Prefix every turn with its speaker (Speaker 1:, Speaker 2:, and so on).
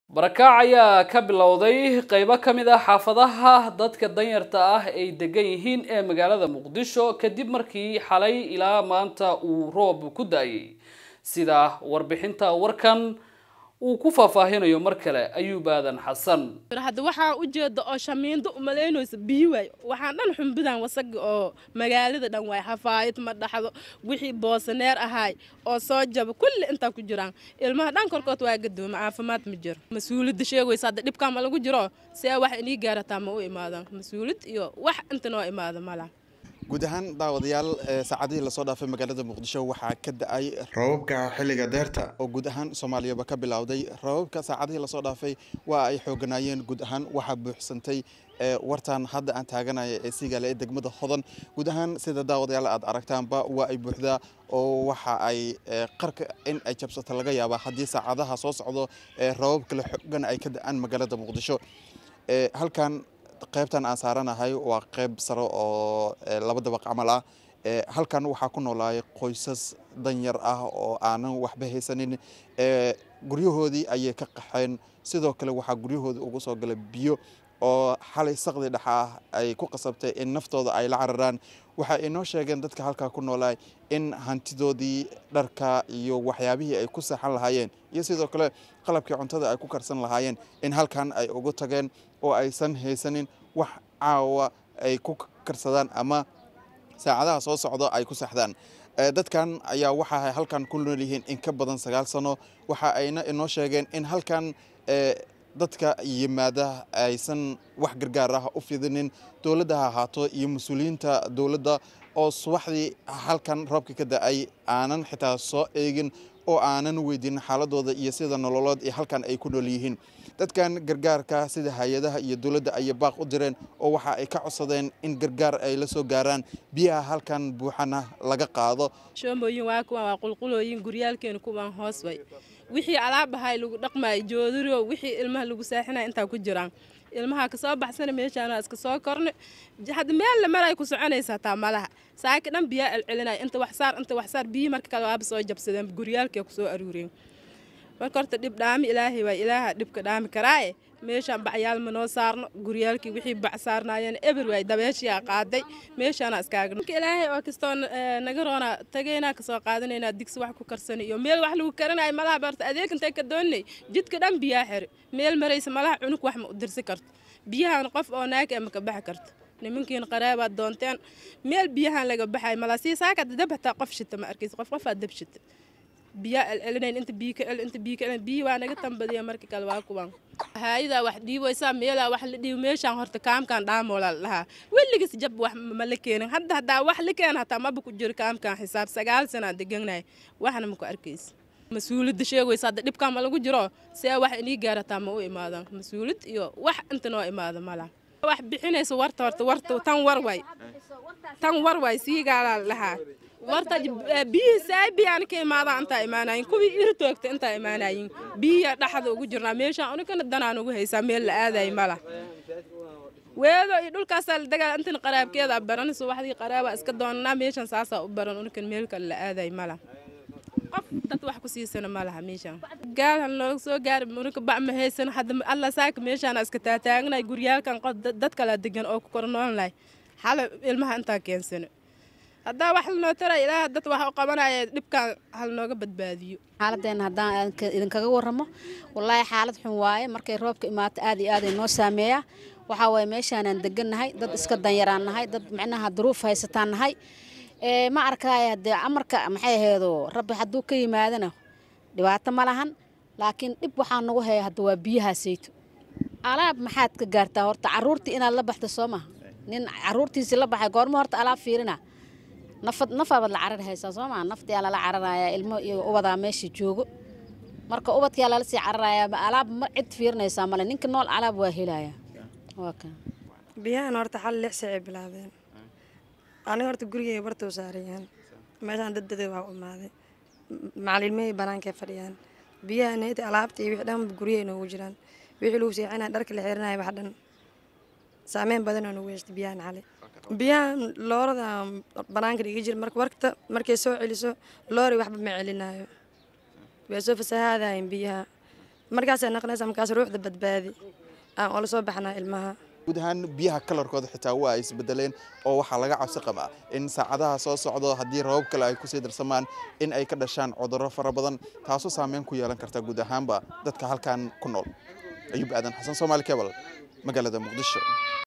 Speaker 1: barakaac ayaa ka bilowday qeybo ka mid ah xaafadaha dadka danyarta ah ay degan yihiin ee magaalada muqdisho kadib markii xalay ilaa maanta uu roob ku da-ayay sida warbixinta warkan uu ku faahfaahinayo mar kale ayuub aadan xasan
Speaker 2: hadda waxaa ujeeda oo shamiindo umalaynaysa biyo waay waxaan dhan xumbidan wasaga oo magaalada dhan waay xafaayad ma dhaxdo wixii boosaneer ahaay oo soo jaba kulli intaa ku jiraan ilmaha dhan korkood waa gadooma caafimaad ma jiro mas-uuliyadda sheegaysa hadda dhibkaa ma lagu jiro see wax inii gaarataa ma u imaadaan mas-uuliyad iyo wax inta noo imaada mala
Speaker 3: guud ahaan daawadayaal saacadihii lasoo dhaafay magaalada muqdisho waxaa ka da-ay rababka xilliga deerta oo guud ahaan soomaaliyaba ka bilowday rababka saacadihii lasoo dhaafay waa ay xooganaayeen guud ahaan waxaa buuxsantay wartan hadda aan taaganaya ee siigaale ee degmada hodan guud ahaan sida daawadayaal aad aragtaanba waa ay buuxdaa oo waxa ay qarka in ay jabsato laga yaaba haddii saacadaha soo socdo rabab kale xoogan ay ka da-aan magaalada muqdisho halkan qaybtan aan saaranahay waa qayb sare oo laba dabaq camal ah halkan waxaa ku noolaay qoysas danyar ah oo aanan waxba haysanin guryahoodii ayay ka qaxeen sidoo kale waxaa guryahoodii ugu soo galay biyo oo xalay saqdi dhexa ah ay ku qasabtay in naftooda ay la cararaan waxa ay noo sheegeen dadka halkaa ku noolaay in hantidoodii dharka iyo waxyaabihii ay ku seexan lahaayeen iyo sidoo kale qalabkii cuntada ay ku karsan lahaayeen in halkan ay ugu tageen oo aysan haysanin wax caawa ay ku karsadaan ama saacadaha soo socdo ay ku seexdaan dadkan ayaa waxa halkan ku nool yihiin in ka badan sagaal sano waxa ayna inoo sheegeen in halkan dadka yimaada aysan wax gargaar ah u fidinin dowladda ha ahaato iyo mas-uuliyiinta dowladda oo subaxdii halkan roobka ka da-ay aanan xitaa soo eegin oo aanan weydiinin xaaladooda iyo sida nololood ee halkan ay ku nool yihiin dadkan gargaarka sida hay-adaha iyo dowladda ayay baaq u direen oo waxa ay ka codsadeen in gargaar ay la soo gaaraan biyaha halkan buuxana laga qaado
Speaker 2: shoomooyin waa kuwan waa qulqulooyin guryaalkeena kuwan hoos way wixii alaab ahay lagu dhaqmaayo joodariyo wixii ilmaha lagu saaxinaya intaa ku jiraan ilmaha kasoo baxsana meeshaana iska soo korne hadda meel la maray ku soconaysa hataa malaha saaki dhan biyaa celcelinaya inta waxsaar inta waxsaar biyi marka kale waaba soo jabsadeen guryaalkee ku soo aruureen marka horta dhib dhaami ilaahay waa ilaaha dhibka dhaami karaaye meeshaan bacyaal ma noo saarno guryaalkii wixii bac saarnaayeen eber waay dabeeshiyaa qaaday meeshaana iskaagno ilaahay oo kastoo naga roona tagaynaa kasoo qaadanaynaa digsi wax ku karsana iyo meel wax lagu karanayo malaha barta adeeg intay ka doonay jidka dhan biyaa xiri meel maraysa malaha cunug wax ma u dirsi karto biyahan qof oo naag ee maka baxi karto nimankiin qaraabaad doonteen meel biyahan laga baxay malaa sii saaka dab hataa qof shita ma arkaysa qof qofaa dab shita biyaa celcelinayn inta biyo ka cel inta biyo ka cel biyo waa naga tambadiya marka kale waa kuwan haayadaa wax dhiibaysaa meelaa wax la dhiibo meeshaan horta kaamkan dhaamoola la dhahaa weligiis jab wax ma la keenin hadda haddaa wax la keena hataa maba ku jiro kaamkan xisaab sagaal sanaa degannahay waxna ma ku arkaysa mas-uuliyadda sheegaysa hadda dhibkaa ma lagu jiro see wax inii gaarataa ma u imaadaan mas-uuliyad iyo wax inta noo imaada mala wax bixinaysa warta horta warta tan war waay tan war waay siigaalaa la dhahaa warta biyihii saabiyaan ka imaadaan intaa imaanayin kuwii iri toogta intaa imaanayin biyiya dhaxda ugu jirnaa meeshaan unikana danaan ugu haysaa meel la aadayo mala weedo iyo dhulkaasaa la dagaal intan qaraabkeeda baranayso waxdii qaraabaa iska doonanaa meeshaan saasaa u baran unikan meel kale la aadayo mala qof dad wax ku siisana ma laha meeshaan gaalhan looga soo gaari unika bac ma haysano hadda alla saaka meeshaana iska taataagnay guryaalkan dad kala degan oo ku kornoolnahay xala ilmaha intaa keensano haddaa wax lanoo taray ilaaha dad wax u qabanaya dhibkaan hal nooga badbaadiyo
Speaker 4: xaaladeenna haddaan idinkaga warramo wallaahi xaalad xun waaye markay roobka imaato aad iyo aaday noo saameeyaa waxaa waaye meeshaanaan degannahay dad iska danyaraan nahay dad micnaha duruuf haysataan nahay ma arkaaye haddee amarka maxay aheedo rabbi hadduu ka yimaadana dhibaato ma lahan laakiin dhib waxaa nagu haya hadda waa biyahaasayto alaab maxaad ka gaartaa horta caruurtii inaad la baxda soo maha nin caruurtiisii la baxay goormo horta alaab fiirina nafad nafaabaad la carar haysaa soo maa naftiyaa lala cararayaa ilmo iyo ubadaa meesha joogo marka ubadkiyaa lala sii cararayaa alaab ma cid fiirinaysaa male ninka nool alaab waa helayaa waa ka
Speaker 5: biyahan horta xal lix sacay bilaabeen aniga horta gurigeyga bartoo saarayaan meeshaan daddada waa u imaaday macalilmahey banaankay fadhiyaan biyaha neyti alaabta iyo wixii dhan guryahay noogu jiraan wixii lagu seexinaya dharka la xirinaya wax dhan saameyn badan oo nagu yeeshtay biyahan xalay biyahan loorada banaanka dhiga jira marka warta markay soo celiso loori waxba ma celinayo way soo fasahaadayen biyaha markaasay naqnaysa markaas ruuxda badbaadi aan ola soo baxnaa ilmaha
Speaker 3: guud ahaan biyaha kalarkooda xitaa waa ay isbedeleen oo waxaa laga cabsi qabaa in saacadaha soo socdo haddii rabab kale ay kusii darsamaan in ay ka dhashaan cudurro fara badan taasoo saameyn ku yeelan karta guud ahaanba dadka halkan ku nool ayuub aadan xasan soomaali kebal magaalada muqdisho